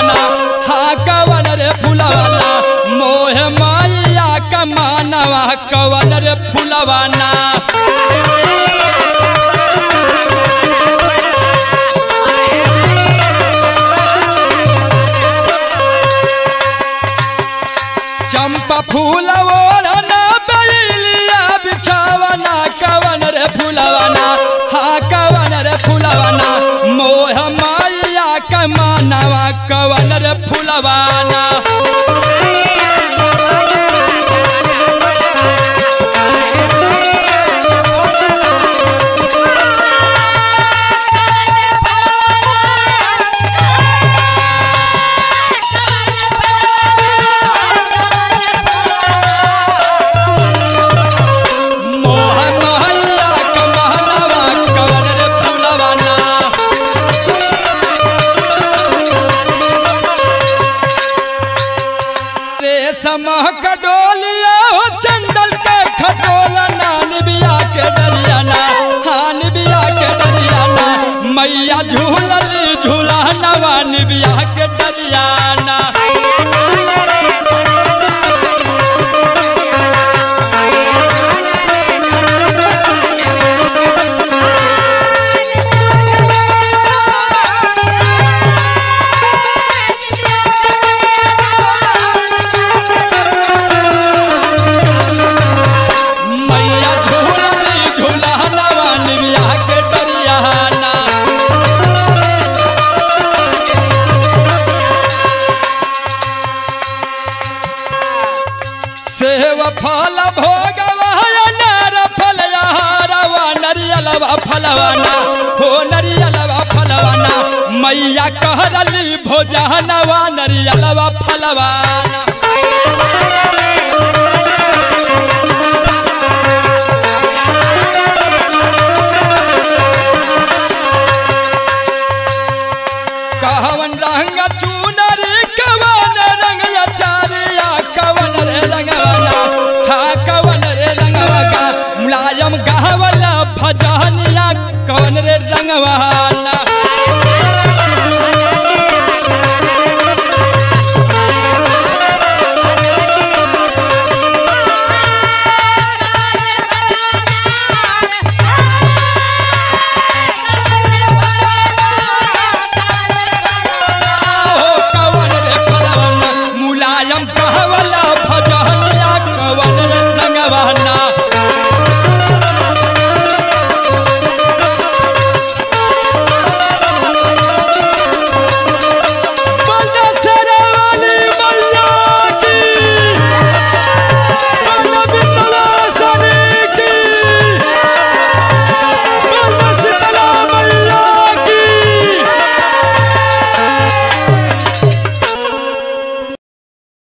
फुलवाना हा कवन रे फुलवाना मोह माया कमानवा कवन रे फुलवाना चंपा फूल ओढ़ना बैलिया बिछावना कवन रे फुलवाना हा कवन रे फुलवाना मोह माया कमानवा कवन रे फुलवाना मोह माया कमानवा कवन रे फुलवाना रेशम कडोलिया हो चंदल के खटोलना निबिया के डरियाना हाँ निबिया के डरियाना मैया झूलली झूलानवा निबिया के डरियाना मैया झूलली झूलानवा निबिया के डरियाना सेव फल भोगवा नार फल यारवा नरियलवा फलवाना हो नरियलवा फलवाना मैया कहरली भोजनवा नरियलवा फलवाना